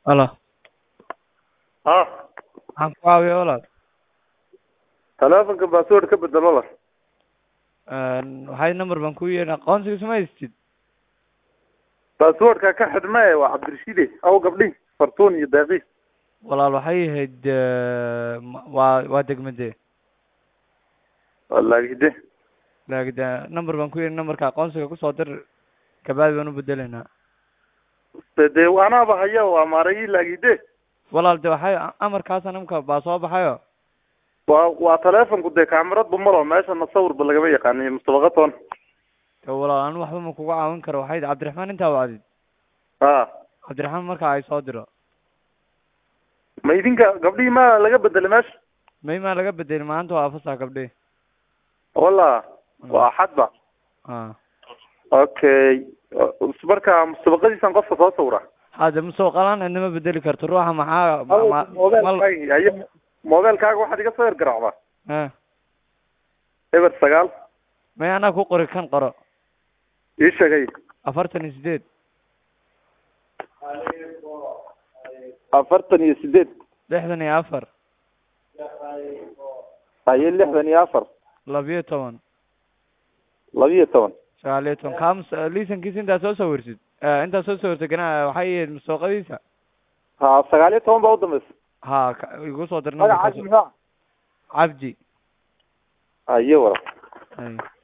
Halo, ah maxaan ku caawiyaa walaal? taleefanka password ka bedelo la Een, Waxay number baan ku yeedhin aqoonsiga suma haystid? passwordka ka xidhme waa cabdirashiide aw gabdhi fartuun iyo deeqi Walaal waxay ahayd eh, ma- waa waa degmadee walaagide laakiin de number baan ku yeedhin numberka aqoonsiga kusoo dir kabacdi baan u bedelaynaa de dee anaaba haya waa maaragi laagide walaal de waxay amarkaas nimka baa soo baxayo waa waa taleefanku dee kaamirad malo meeshana sawirba lagama yaqaaniyo mustabaqatoon de walaal anu waxba ma kuga caawin karo waxay cabdiraxmaan intaa wacdid a cabdiraxmaan marka ay soo diro ma idinka gabdhihii ma laga bedelay meesha may maa laga bedelin maanta waa fasax gabdhe wala waa axadba a okay marka mustabaqadiisan qofka soo sawira hade masoo qalaan inama bedeli karto ruuxa maxaa ma- ma- mal mobilkaaga haye mobilkaaga waxaad iga soo ergaraacdaa eh eber sagaal may anaa ku qori kan qoro ii sheegay afartan iyo sideed afartan iyo sideed lixdan iyo afar haye lixdan iyo afar labiyo toban labiyo toban sagaal iyo toban kaams liisankiisa intaa soo sawirsid Eh, intaa soo sawirtay gana waxay yihiin mustooqadiisa ha sagaal iyo toban baa udambeysa ha ka- igu soo dir magacaasi numberkaas maxaa cabdi haye wala Ay.